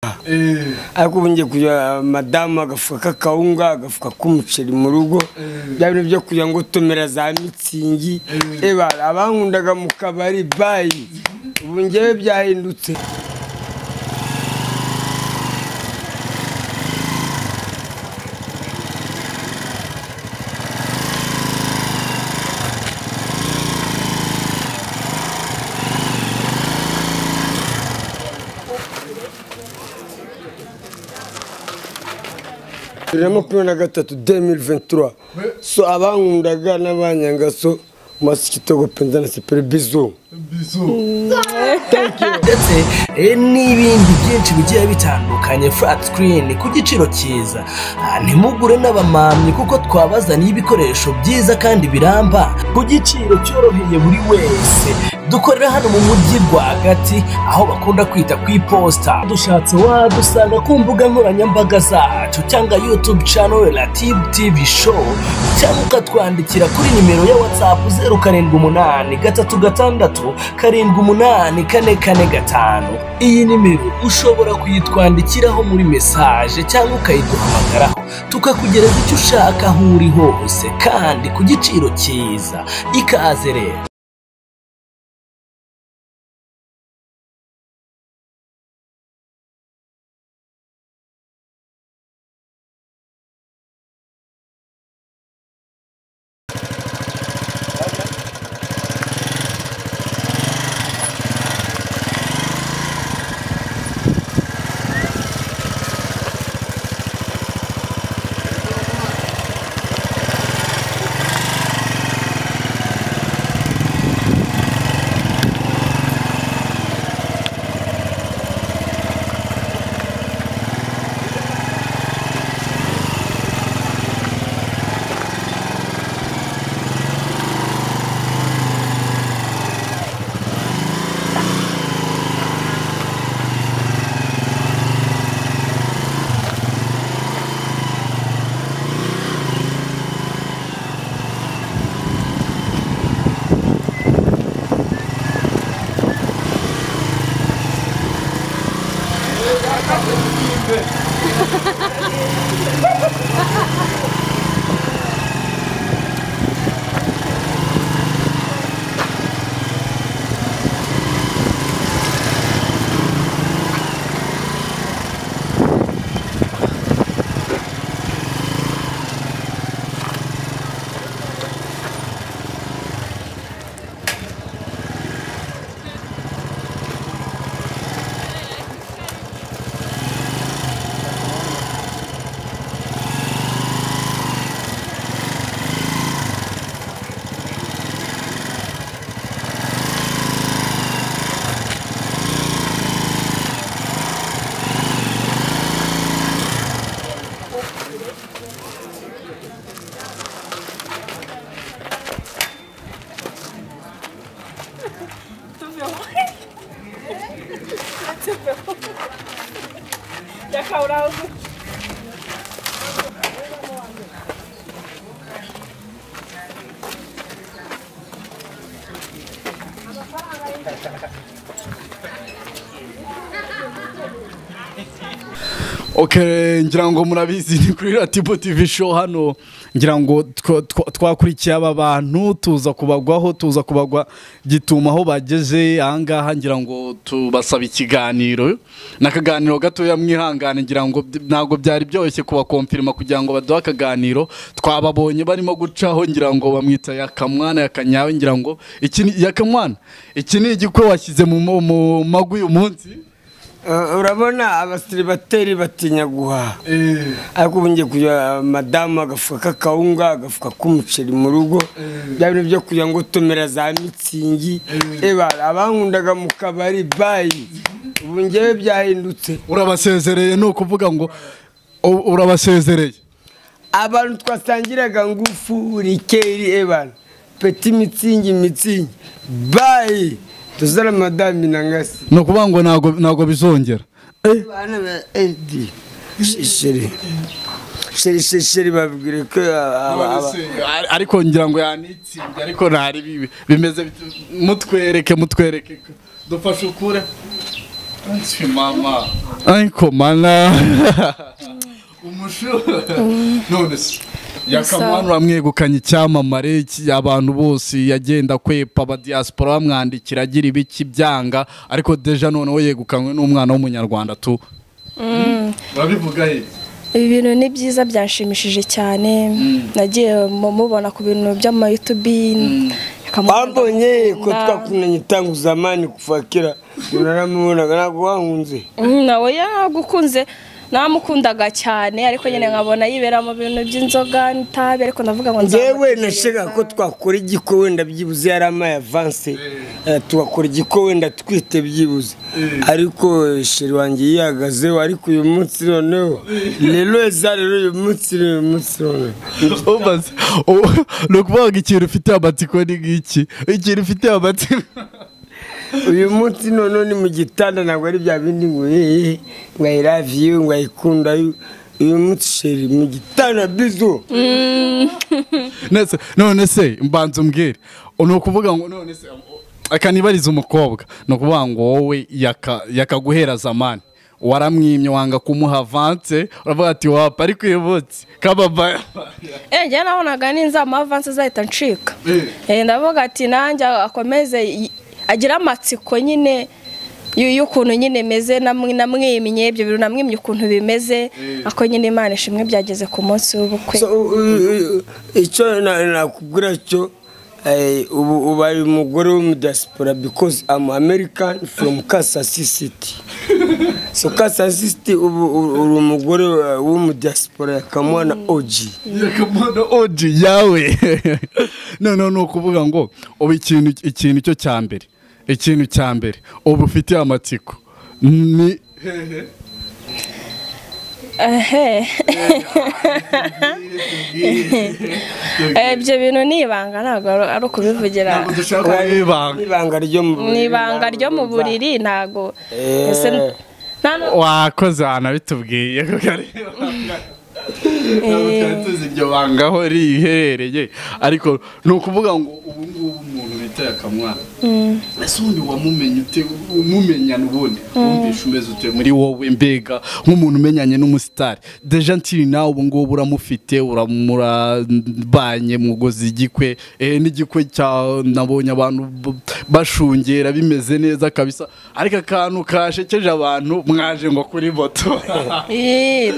agafuka ariko ubu ngiye kujya madamu agafuka k'akawunga agafuka k'umuceri mu rugo bya bintu byo kugira ngo tomera za mitsingi eba abankundaga mu kabari bayi ubu ngewe byahindutse bibiri na makumyabiri na gatatu demiri ventura so abankundaga n'abanyanga so masikitogo penza na seperi bizu ndetse eh, n'ibindi byinshi bigiye bitandukanye flat screen ku giciro cyiza Ah, ntimugure n'abamamyi kuko twabazaniye ibikoresho byiza kandi biramba ku giciro cyoroheye buri wese dukorera hano mu mujyi rwagati aho bakunda kwita ku iposita dushatse wadusanga ku mbuga nkoranyambaga zacu cyangwa youtube channel na tv tv show cyangwa ukatwandikira kuri nimero ya whatsapp zeru karindwi umunani gatatu gatandatu karindwi umunani kane kane gatanu iyi nimero ushobora kuyitwandikiraho muri mesaje cyangwa ukayiduhamagaraho tukakugereza icyo ushaka aho uri hose kandi ku giciro cyiza ikaze rero Okay, ngira ngo murabizi ni kuri Ratibo TV show hano ngira ngo twa- twa- twakurikiye aba bantu tuza kubagwaho tuza kubagwa gituma aho bageze ahangaha ngira ngo tubasaba ikiganiro n'akaganiro gatoya mwihangane ngira ngo byi- ntabwo byari byoroshye kubakomfirima kugira ngo baduhe akaganiro twababonye barimo gucaho ngira ngo bamwita yakamwana yakanyawe ngira ngo iki ni yakamwana iki ni igikwe washyize mu mu- mu magwi uyu munsi Eh, urabona abasiribateri batinya guhaha ariko ubu ngiye kujya madamu agafuka k'akawunga agafuka k'umuceri mu rugo bya bintu byo kugira ngo tomera za mitsingi eba abankundaga mu kabari bayi ubu ngewe byahindutse urabasezereye ni ukuvuga ngo u- urabasezereye abantu twasangiraga ngufu rikeri ebana peti mitsingi mitsingi bayi tuzana madamu nangasi ni ukuvuga ngo ntabwo ntabwo bizongera bana ba edi sheri sheri sheri sheri babwire ko aba- aba- Ar- ariko ngira ngo yanitsinde ariko ntari bibi bimeze bit- mutwereke mutwereke dufashe ukure mama ariko mana umusho none se yakamwana uramwegukanye icyamamare ki- abantu bose yagenda kwepa abadiyasipora bamwandikira agira ibiki byanga ariko deja noneho yegukanywe n'umwana w'umunyarwanda tu urabivuga he ibi bintu ni byiza byanshimishije cyane nagiye mu- mubona ku bintu by'amayutubi akamukunda wambonye ko mukunda. twakunanye tangu zamani kuva kera naramubonaga ntabwo wankunze Mm, nawe yagukunze namukundaga cyane ariko nyine nkabona yibera mu bintu by'inzoga n'itabi ariko ndavuga ngo njyewe nzamutegereza. nashakaga ko twakora igiko wenda byibuze yari amaye avanse eh, tugakora igiko wenda twite byibuze ariko eh, sheri wanjye yihagazeho ariko uyu munsi noneho rero eza rero uyu munsi rero uyu munsi noneho ubaze ubu ni ukuvuga ngo ikintu ufite amatsiko ni ngiki ikintu ufite amatsiko uyu munsi noneho ni mu gitanda ntabwo ari bya bindi ngo yeee ngo I love you ngo ayikunda uyu munsi sheri mu gitanda bizu Nese- none se mbanza umbwire ni ukuvuga ngo none se akanibariza umukobwa ni ukuvuga ngo wowe yaka- yakaguhera zamani waramwimye wanga kumuha avanse uravuga ati wapa ariko uyu munsi kababaya Eh, njyewe nabonaga ninza amavansi azahita ncika Eh, ndavuga ati nanjye akomeze y- agire amatsiko nyine y- y'ukuntu nyine meze namwe- namwimye ibyo bintu namwimye ukuntu bimeze ako nyine imana ishimwe byageze ku munsi w'ubukwe So, u- u- u- icyo na- nakubwira cyo eh, ubu ubu ari umugore w'umudiaspora because am American from Kansas City so Kansas City ubu u- uri umugore wa- w'umudiaspora ya Kamwana OG yakamana oji yawe noneho ni ukuvuga ngo ubu ikintu ikintu cyo cya mbere ikintu cya mbere ubu ufitiye amatsiko ni Ehe. Eh, ibyo bintu ni ibanga ntabwo ari ari ukubivugira dushaka wibanga ibanga ryo mu ni ibanga ryo mu buriri ntabwo Eh. Ese n- nta nu- wakoze ahantu abitubwiye kuko ari tuzi iryo banga aho riherereye ariko ni ukuvuga ngo ubu ngubu umuntu bita yakamwana ese ubundi wamumenye ute umumenyana ubundi wumvishe umeze ute muri wowe mbega nk'umuntu umenyanye n'umusitari deja ntiri nawe ubu ngubu uramufite uramurabanye mugozi igikwe eh, n'igikwe cya nabonye abantu b- bashungera bimeze neza kabisa ariko akantu kashekeje abantu mwaje ngo kuri moto Ii,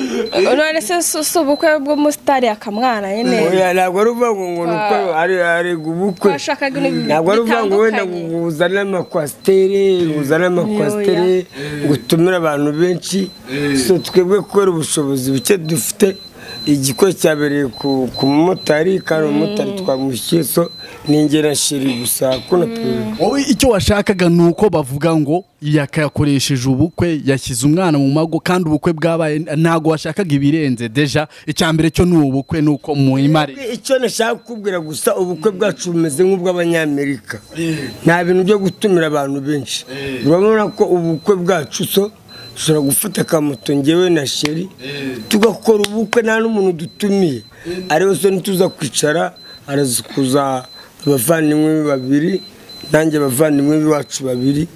none se si si ubukwe bw'umusitari akamwana nyine Oya, ntabwo ari uvuga ngo ngo ni uko ari ari ubukwe twashakaga ibintu ntabwo ari uvuga ngo wenda bitandukanye ngo uzane amakwasiteri uzane amakwasiteri ngo utumire abantu benshi so twebwe kubera ubushobozi buke dufite igikore cyabereye ku ku mumotari kandi umumotari twamwishyuye so ni ingera shiri gusa kuna perezida wowe icyo washakaga ni uko bavuga ngo yakayakoresheje ubukwe yashyize umwana mu mago kandi ubukwe bwabaye ntabwo washakaga ibirenze deja icya mbere cyo ni ubukwe ni uko mu imari icyo nashaka kukubwira gusa ubukwe bwacu bumeze nk'ubw'abanyamerika nta bintu byo gutumira abantu benshi urabona ko ubukwe bwacu so dushobora gufata akamoto ngewe na sheri tugakora ubukwe nta n'umuntu dutumiye ariwe so ntituza kwicara araza kuza abavandimwe be babiri nanjye abavandimwe b'iwacu babiri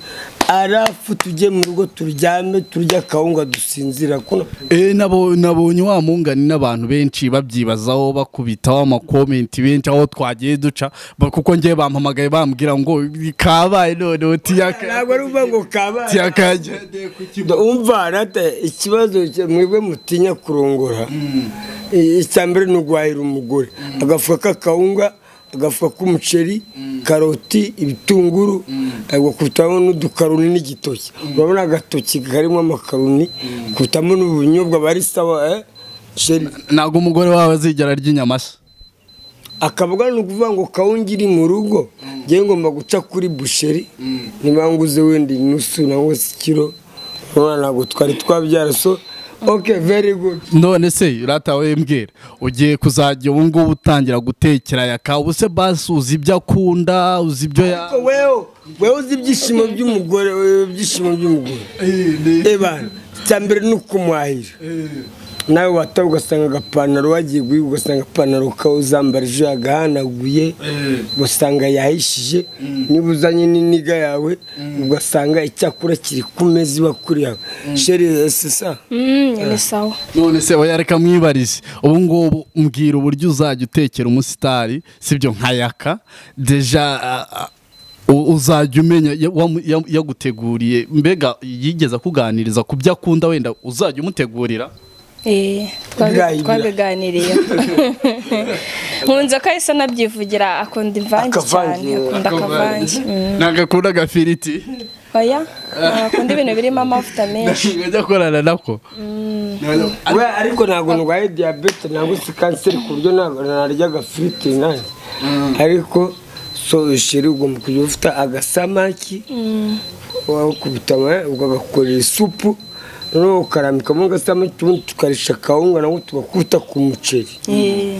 arafu tujye mu rugo turyame turya akawunga dusinzira kuno Eh, nabo- nabonye wa mungani n'abantu benshi babyibazaho bakubitaho amakomenti benshi aho twagiye duca ba- kuko ngewe bampamagaye bambwira ngo kabaye noneho ntabwo ari ukuvuga ngo kabaye tiyakagendeye ku kibuga Da- umva rata ikibazo cya- mwebwe mutinya kurongora I- icya mbere ni uguhahira umugore agafuka k'akawunga agafuka k'umuceri karoti ibitunguru agakubitamo n'udukaroni n'igitoki urabona agatoki karimo amakaroni kubitamo n'ubunyobwa bari sawa eh? Sheri. ntabwo umugore wawe azigera arya inyama se akavuga ni ukuvuga ngo kawungiri mu rugo ngewe ngomba guca kuri busheri niba nguze wenda inusu nangwa se ikiro urabona ntabwo twari twabyara so ok very good none se uratawe mbwira ugiye kuzajya ubu ngubu utangira gutekera yaka ubu se basi uzi ibyo akunda uzi ibyo ya Ariko wewe wewe uzi ibyishimo by'umugore eh, ibyishimo by'umugore eba icya mbere ni ukumuhahira nawe wataha ugasanga agapantaro wagiye guhiga ugasanga agapantaro kawe uzambara ejo yagahanaguye ugasanga yahishije niba uzanye n'iniga yawe ugasanga icyakura kiri ku meza iba kuri yawe sheri sisa Mm, ni sawa none se wayareka mwibarize ubu ngubu mbwira uburyo uzajya utekera umusitari sibyo nkayaka deja ah, ah, u- uzajya umenya ya- wamu- ya- yaguteguriye mbega yigeze akuganiriza ku byo akunda wenda uzajya umutegurira Eh, Bwa- twabi- twabiganiriye nkunze ko ahise anabyivugira akunda imvange cyane Akavange, akunda akavange Mm. nagakunda agafiriti oya akunda ibintu birimo amavuta menshi ngajya akorana nako we ariko ntabwo ndwaye diyabete ntabwo si kanseri ku buryo ntabwo narya agafiriti nanjye ariko so sheri ugomba kujya ufite agasamaki wakubita ukagakorera isupu noneho ukarambikamo agasamaki ubundi tukarisha akawunga nabwo tugakubita ku muceri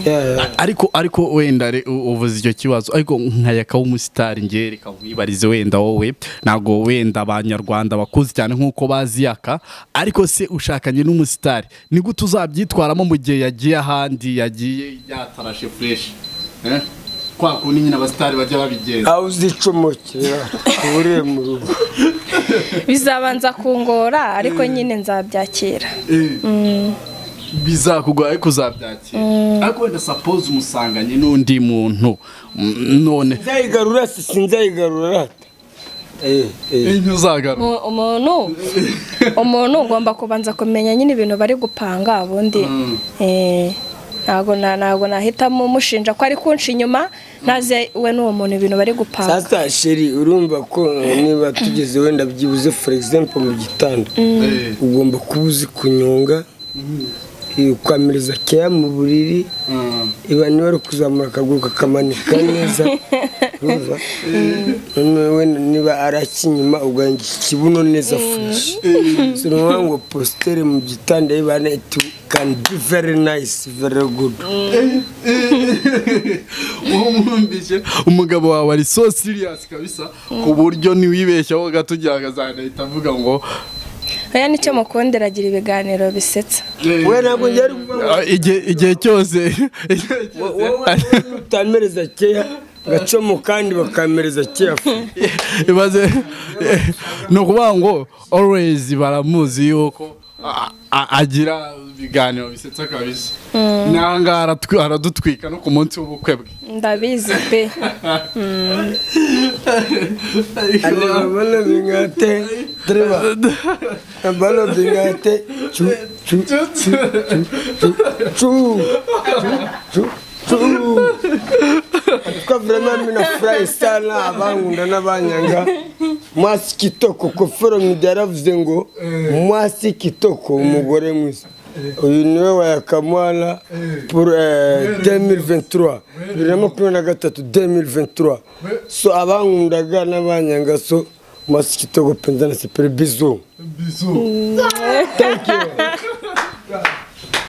Yeah. ariko ariko wenda re- u- uvuze icyo kibazo ariko nkayaka w'umusitari ngewe reka wibarize wenda wowe ntabwo wenda abanyarwanda bakuze cyane nk'uko bazi yaka ariko se ushakanye n'umusitari ni gute uzabyitwaramo mu gihe yagiye ahandi yagiye yatarashe fureshi kwa kundi nyine abasitari bajya babigenza aho uzicomokera uburiye mu rugo bizabanza kungora ariko nyine nzabyakira bizakugora ariko uzabyakira ariko wenda sapoze umusanganye n'undi muntu mm, none nzayigarura si sinzayigarura Eh, eh. ntuzagaruka Mu- umuntu umuntu ugomba kubanza kumenya nyine ibintu bari gupanga ubundi eh, ntabwo na- ntabwo nahitamo umushinja ko ari kunca inyuma ntaze we n'uwo muntu ibintu bari gupanga sasa sheri urumva ko eh, niba tugeze wenda byibuze for example mu gitondo Eh. ugomba kuba uzi kunyonga eh, ukamiriza keya mu buriri Mm. iba niba ari kuzamura akaguru kakamanika neza urumva noneho wenda niba ari akinyuma ugahanga ikibuno neza fresh so ni ukuvuga ngo postere mu gitondo yibana it can be very nice very good uwo mwumvise umugabo wawe ari so serious kabisa ku buryo ntiwibeshyaho gato ugira ngo azanahita avuga ngo oya nicyo mukundira agira ibiganiro bisetsa we ntabwo njye ari kuvuga ngo "Ah, igihe igihe cyose igihe cyose." wowe utamereza keya gacomo kandi bakamereza keya ibaze ni ukuvuga ngo always baramuzi yuko a- a- agira ibiganiro bisetsa kabisa n'aha ngaha aratwi- aradutwika no ku munsi w'ubukwe bwe ndabizi pe balo bingate driba balo bingate cu cu cu cu cu cu cu kwa vrema minafurahi sana abankunda n'abanyanga mwasi kitoko ko foromida yaravuze ngo mwasi kitoko umugore mwiza uyu niwe wa yakamwana pour 2023 bibiri na makumyabiri na gatatu 2023 so abankundaga n'abanyanga so mwasi kitoko penza na sepere bizu bizu thank you